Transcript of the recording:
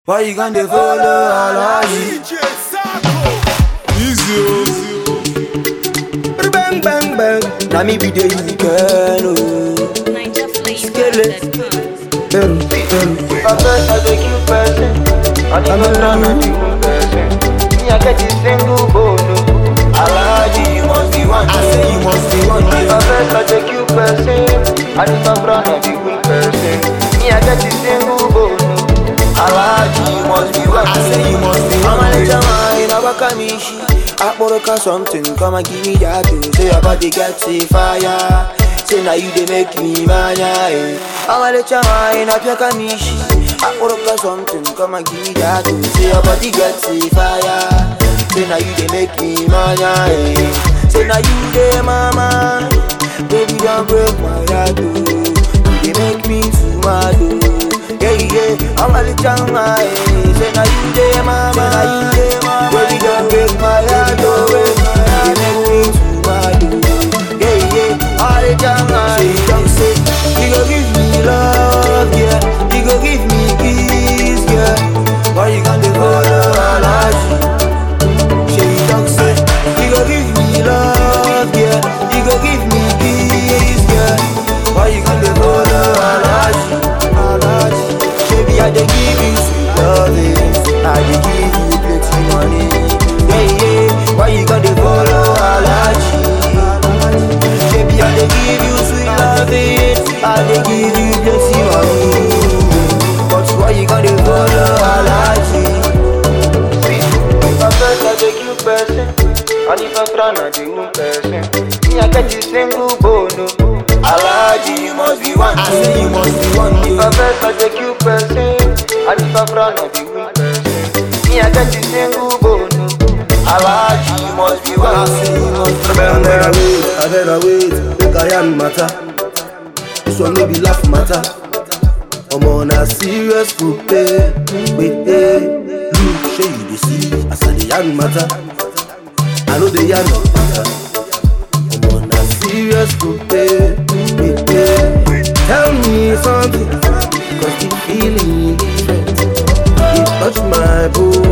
Why you gonna follow Alaji? DJ Sako. Easy, Bang bang bang. Now me be the weekend. oh. Niger Skele. flavor.com. Peru, Peru. My first I take you person I think I'm trying to be one person Me I get this single bone Alaji, you must be one. I say you must be one. My first I take you person I think I'm trying to be one person Me I get this single bone Alaji, you must be one. I say you must be one. I'm a little man in a wakamishi. Akboroka something, come and give me that too. Say your body get a fire. Say now you they make me mania. Eh. I'm a little man in a wakamishi. Akboroka something, come and give me that too. Say your body get a fire. Say now you they make me mania. Eh. Say now you they mama. Baby don't break my heart. oh. You they make me too mad. oh. Yeah, yeah, I'm a little man. eh. Say now you dey mama, say now you dey mama. Baby, don't break my heart, oh, break my heart. You make me too mad, oh. Yeah, yeah, all the time, man. Say you don't say, you go give me love, yeah. You go give me kiss, yeah. Why you gonna follow Alaji? Say you don't say, you go give me love, yeah. You go give me kiss, yeah. Why you gonna follow Alaji? Alaji. Baby, I dey give you sweet loving. I dey give you plenty money. Yeah, yeah. Why you gonna follow Alaji? Baby, I dey give you sweet loving. I dey give you plenty money. But why you gonna follow Alaji? My first I take you person And if I'm trying to be one person Me I get this single bone Alaji, you must be one. I say you must be one. If I first I take you person And if I'm trying to be one person Me I get this single bone Alaji, you must be one. I say you must be I one. better wait, I better wait, make I yarn matter. This one no be laugh matter. I'm on a serious foot day, wait day. Look, show you the see, as I the yarn matter. I know the yarn matter. I'm on a serious foot day, wait day. Tell me something, cause the feeling different. It touch my bone,